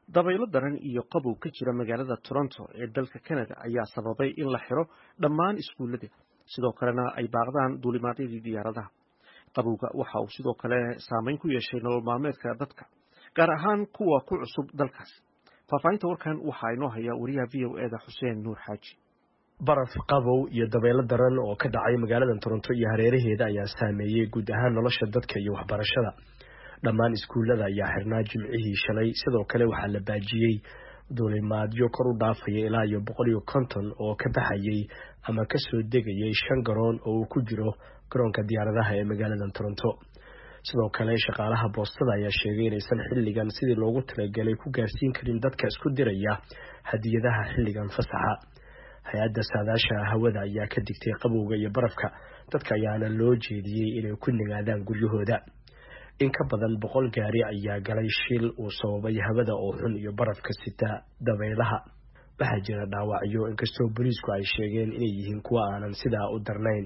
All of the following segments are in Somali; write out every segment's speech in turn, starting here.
dabaylo daran iyo qabow ka jira magaalada toronto ee dalka canada ayaa sababay in la xiro dhammaan iskuullada sidoo kalena ay baaqdaan duulimaadyadii diyaaradaha qabowga waxa uu sidoo kale saameyn ku yeeshay nolol maalmeedka dadka gaar ahaan kuwa ku cusub dalkaasi faahfaahinta warkan waxaa inoo haya wariyaha v o eda xuseen nuur xaaji baraf qabow iyo dabaylo daran oo ka dhacay magaalada toronto iyo hareeraheeda ayaa saameeyey guud ahaan nolosha dadka iyo waxbarashada dhammaan iskuullada ayaa xirnaa jimcihii shalay sidoo kale waxaa la baajiyey duulimaadyo kor u dhaafaya ilaa iyo boqol iyo konton oo ka baxayay ama kasoo degayay shan garoon oo uu ku jiro garoonka diyaaradaha ee magaalada toronto sidoo kale shaqaalaha boostada ayaa sheegay inaysan xilligan sidii loogu talagalay ku gaarsiin karin dadka isku diraya hadiyadaha xilligan fasaxa hay-adda saadaasha hawada ayaa ka digtay qabowga iyo barafka dadka ayaana loo jeediyey inay ku nigaadaan guryahooda in ka badan boqol gaari ayaa galay shil uu sababay hawada oo xun iyo barafka sita dabaylaha waxaa jira dhaawacyo inkastoo booliisku ay sheegeen inay yihiin kuwa aanan sidaa u darnayn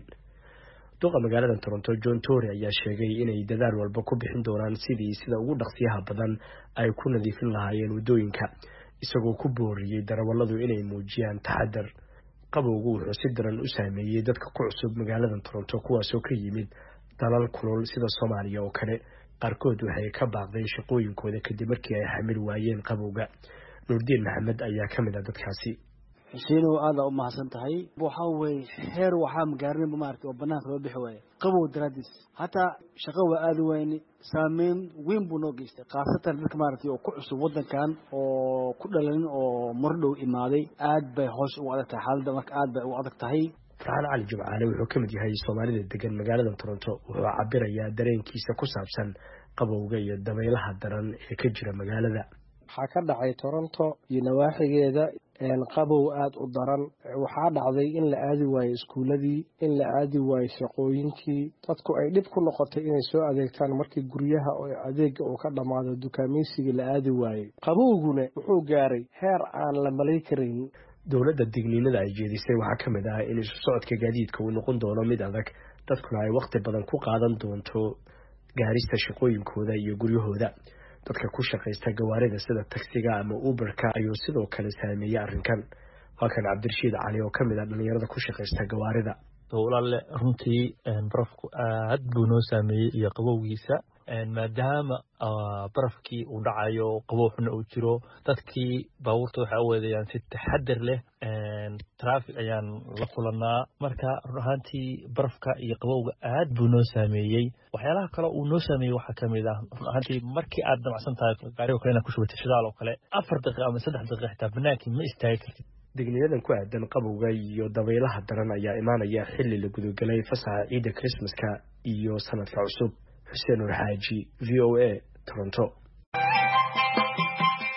duqa magaalada toronto john tory ayaa sheegay inay dadaal walba ku bixin doonaan sidii sida ugu dhaqsiyaha badan ay ku nadiifin lahaayeen waddooyinka isagoo ku booriyey darawalladu inay muujiyaan taxadar qabowgu wuxuu si daran u saameeyey dadka ku cusub magaalada toronto kuwaasoo ka yimid dalal kulul sida soomaaliya oo kale qaarkood waxay ka baaqdeen shaqooyinkooda kadib markii ay xamil waayeen qabowga nuurdiin maxamed ayaa ka mid ah dadkaasi xuseenow aada u mahadsan tahay waxa weye heer waxaa magaarinaba maarata oo banaanka loo bixi waaye qabow daraadiis hataa shaqo waa aada wayne saameyn weyn buu noo geystay khaasatan dadka maaragtay oo ku cusub waddankan oo ku dhalanin oo mardhow imaaday aad bay hoos ugu adag tahay xaaladda marka aad bay ugu adag tahay farxaan cali jimcaale wuxuu ka mid yahay soomaalida degan magaalada toronto wuxuu cabirayaa dareenkiisa ku saabsan qabowga iyo dabaylaha daran ee ka jira magaalada waxaa ka dhacay toronto iyo nawaaxigeeda qabow aada u daran waxaa dhacday in la aadi waayo iskuuladii in la aadi waayo shaqooyinkii dadku ay dhib ku noqotay inay soo adeegtaan markii guryaha oo adeega uu ka dhammaado dukaameysigii la aadi waayey qabowguna wuxuu gaaray heer aan la malay karayn dowladda digniinada ay jeedisay waxaa ka mid ah in isu socodka gaadiidka uu noqon doono mid adag dadkuna ay wakhti badan ku qaadan doonto gaarista shaqooyinkooda iyo guryahooda dadka ku shaqaysta gawaarida sida tagsiga ama uberka ayuu sidoo kale saameeyey arrinkan waa kan cabdirashiid cali oo ka mid ah dhalinyarada ku shaqaysta gawaarida dowlalle runtii barafku aad buu noo saameeyey iyo qabowgiisa maadaama barafkii uu dhacayo qabow xuna uu jiro dadkii baabuurta waxay u weedayaan si taxadar leh traffic ayaan la kulanaa marka run ahaantii barafka iyo qabowga aad buu noo saameeyey waxyaalaha kale uu noo saameeyey waxaa kamid ah run ahaantii markii aad damacsan tahay gaariga kale inaad ku shubatay shidaal oo kale afar daqiiqa ama saddex daqiiqa xitaa banaankii ma istaagi kartid digniyadan ku aadan qabowga iyo dabaylaha daran ayaa imaanaya xili la gudagelay fasaxa ciidda krismaska iyo sanadka cusub xuseen nur xaaji v o a toronto